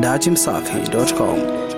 dachimsafi.com.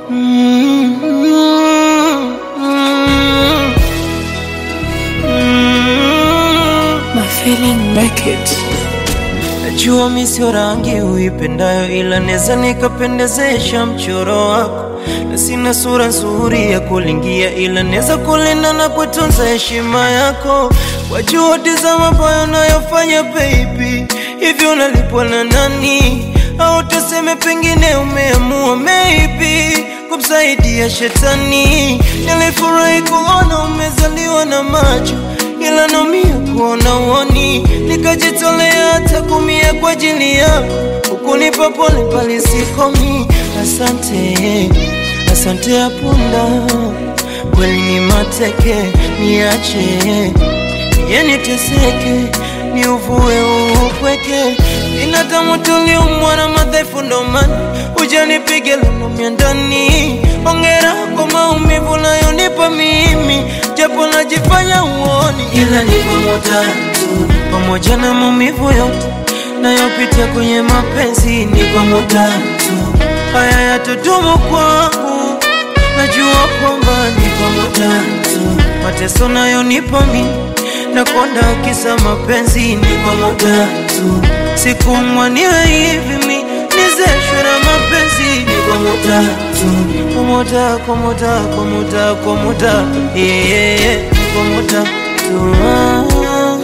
My feeling make it. Najua mi sio rangi uipendayo, ila neza nikapendezesha mchoro wako, na sina sura nzuri ya kulingia, ila neza kulinda na kutunza heshima yako kwa juhudi za mabaya unayofanya baby. Hivyo unalipwa na nani? Au tuseme pengine umeamua maybe kumsaidia shetani. Nilifurahi kuona umezaliwa na macho ila naumia kuona uoni, nikajitolea hata kumia kwa ajili yako, ukunipa pole pale sikomi. Asante, asante ya punda, kweli ni mateke, niache niye niteseke, ni uvue upweke. Binadamu tuliumbwa na madhaifu, ndo maana hujanipige lunumia ndani. Ongera kwa maumivu nayonipa mimi, japo najifanya uoni, ila ni pamoja tu, pamoja na maumivu yote nayopitia kwenye mapenzi, ni pamoja tu, haya yatodumu kwangu, najua kwamba ni pamoja tu, mateso nayonipa mimi nakonda kisa mapenzi, ni pamoja tu, sikumwa niwe hivi mi nizeshwe na mapenzi, ni pamoja tu, pamoja pamoja pamoja pamoja, yeah, yeah, yeah, pamoja tu ah, ah.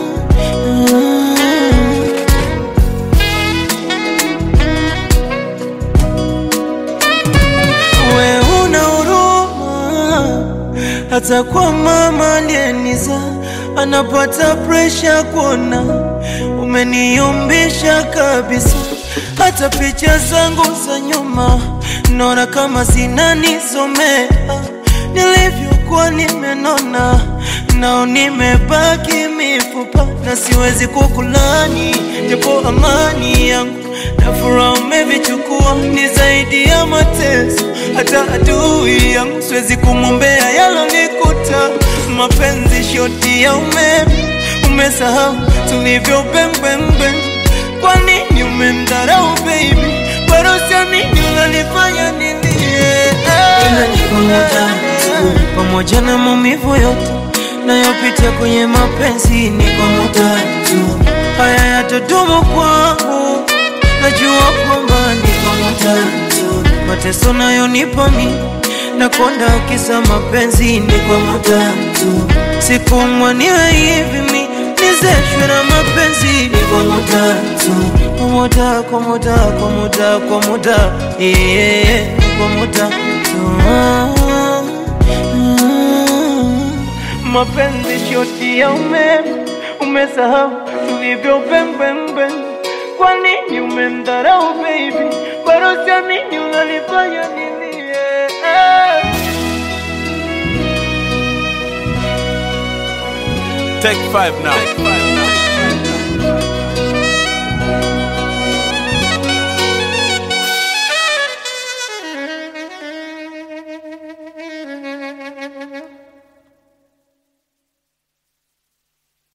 We una huruma hata kwa mama aliyeniza anapata presha kuona umeniumbisha kabisa. Hata picha zangu za nyuma naona kama zinanisomea nilivyokuwa nimenona, nao nimebaki mifupa na siwezi kukulani, japo amani yangu na furaha umevichukua, ni zaidi ya mateso. Hata adui yangu siwezi kumwombea yalonikuta. Mapenzi shoti ya umeme, umesahau tulivyo bembembe. Kwa nini umemdharau baby? Bado siamini unanifanya nilie. Ila ni pamoja tu, pamoja na maumivu yote nayopitia kwenye mapenzi, ni pamoja tu, haya yatadumu kwangu najua kwamba ni pamoja tu, mateso nayonipa mi nakonda kisa mapenzi, ni pamoja tu, sikumwa niwe hivi mi nizeshwe na mapenzi, ni pamoja tu, pamoja pamoja pamoja pamoja, yeah, yeah, yeah, pamoja tu ah, ah. Mapenzi shoti ya umeme, umesahau tulivyo bembembe. Kwa nini umemdharau baby? Bado siamini unanifanya nilie. Take five now.